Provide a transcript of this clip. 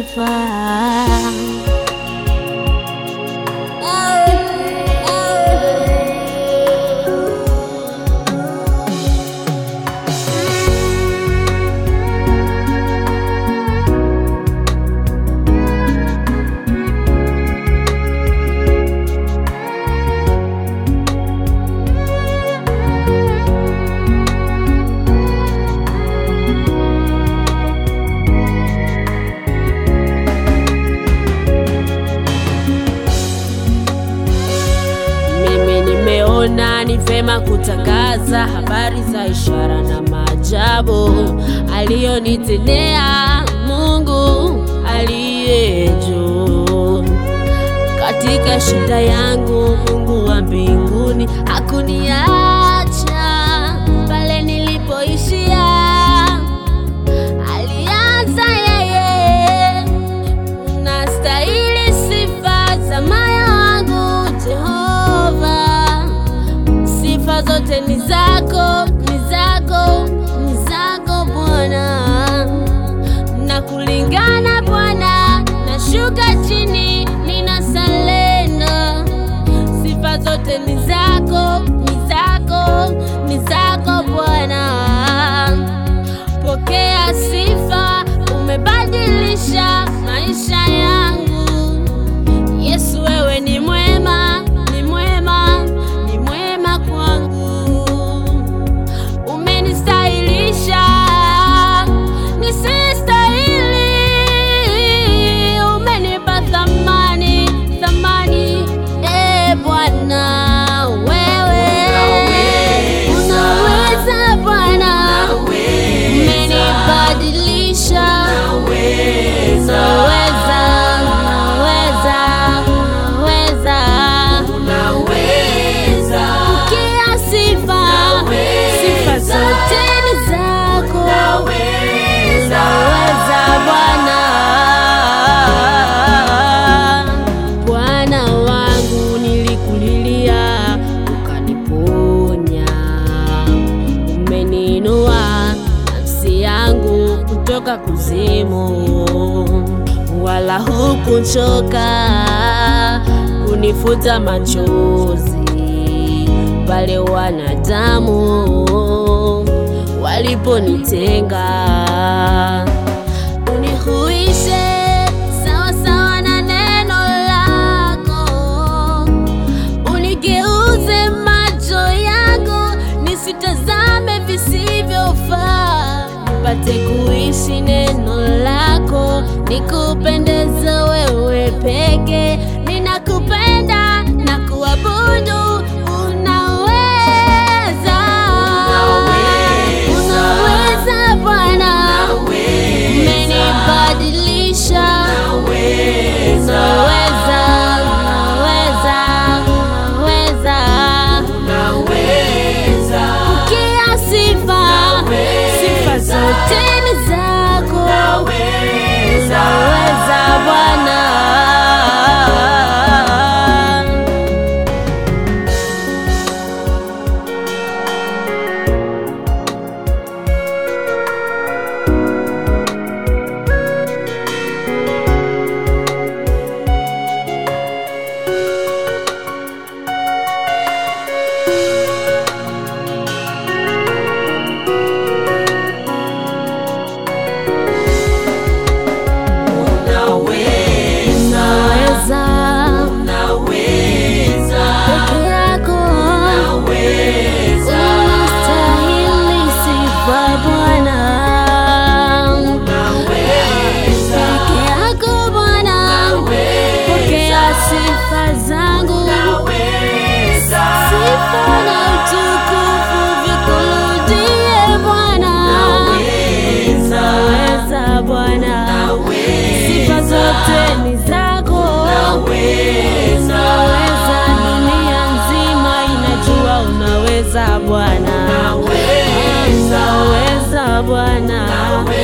sifa. Mimi nimeona ni vema kutangaza habari za ishara na maajabu aliyonitendea Mungu aliye juu. Katika shida yangu, Mungu wa mbinguni hakuniacha pale nilipoishia. Alianza yeye Unastahili sifa za moyo wangu Jehova, sifa zote ni zako, ni zako, ni zako Bwana, na kulingana Bwana, nashuka chini, nina salenda, sifa zote ni zako, ni zako, ni zako Bwana. Pokea sifa, umebadilisha maisha yangu. Yesu, wewe ni mwema, ni mwema, ni mwema kwangu. Umenistahilisha nisistahili, umenipa thamani, thamani. E Bwana, wewe unaweza Bwana, umenibadilisha Unaweza, unaweza, unaweza. Pokea sifa, sifa zote ni zako. Unaweza Bwana. Bwana wangu nilikulilia, ukaniponya. Umeniinua nafsi yangu kutoka kuzimu, wala hukuchoka kunifuta machozi pale wanadamu waliponitenga. Unihuishe sawa sawa na neno lako, unigeuze macho yangu nisitazame visivyofaa, nipate kuishi neno lako, nikupendeze wewe peke. Ninakupenda na kuabudu, unaweza, unaweza Bwana, umenibadilisha, unaweza, unaweza, unaweza. Pokea sifa, sifa zote ni zako. Unaweza Bwana. Unaweza, peke yako unastahili sifa Bwana. Peke yako Bwana, pokea sifa zangu, sifa na utukufu vikurudie Bwana. Unaweza Bwana, sifa zote ni zako. Unaweza, dunia nzima inajua unaweza Bwana. Unaweza Bwana.